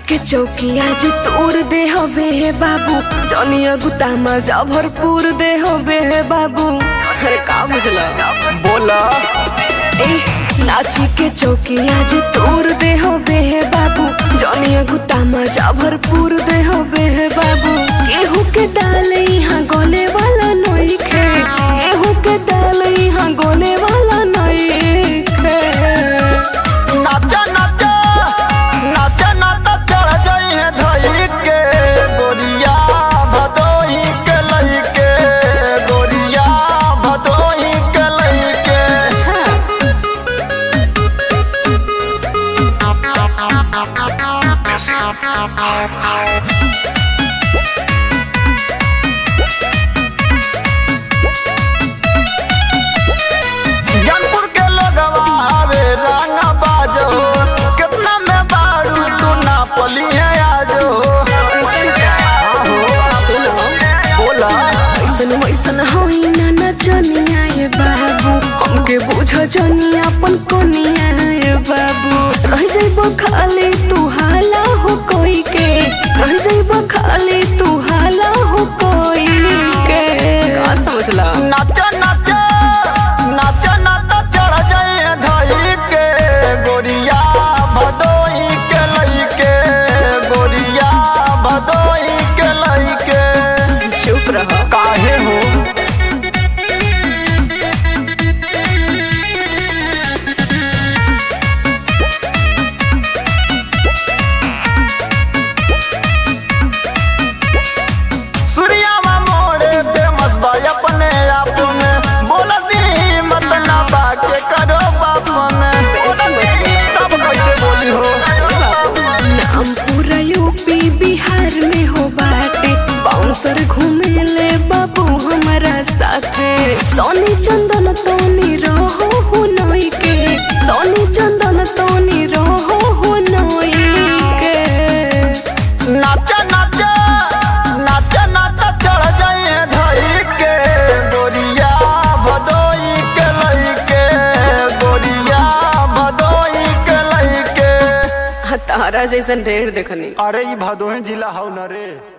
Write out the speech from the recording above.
के चौकी आज तोड़ दे हबे हे बाबू जनिया गुतामा जा भरपूर दे हबे हे बाबू अरे का बुझला बोला ए नाची के चौकी आज तोड़ दे हबे हे बाबू जनिया गुतामा जा भरपूर दे हबे हे बाबू केहू के डाल यहाँ गोले वाला नई खे केहू के डाल यहाँ गोले वाला नई खे नाचा नाचा नाचा नाचा चढ़ जाई है धई के गोरिया भदोही के लई के गोरिया भदोही के लई के अच्छा ज्ञानपुर के लोगवा आवे रंगा बाजो कितना में बाड़ू तू ना पली है आजो बोला ऐसन वैसन होई ना नचनिया ये बाबू हमके बुझ जनिया अपन कोनिया ये बाबू रह जाइबो खाली तू हाला हो कोई के रह जाइबो खाली तू हाला हो कोई के का समझला नाचा नाचा नाचा नाचा चढ़ जाई है धई के गोरिया भदोही के लई के गोरिया भदोही के लई के चुप रह काहे हो सूर्यावा मोड़े फेमस बा अपने आप में बोल दी मत ना बाके करो बाप में तब कैसे बोली हो नाम पूरा यूपी बिहार में हो बाटे बाउंसर घूमे ले बाबू हमारा साथे सोनी चंदन तोनी रहो हो नई के सोनी चंदन तोनी रहो हो नई के नाचा नाचा नाचा नाचा चढ़ जाई है धई के गोरिया भदोई के लई के गोरिया भदोई के लई के तारा जैसन ढेर देखनी अरे ई भदोही जिला हौ न रे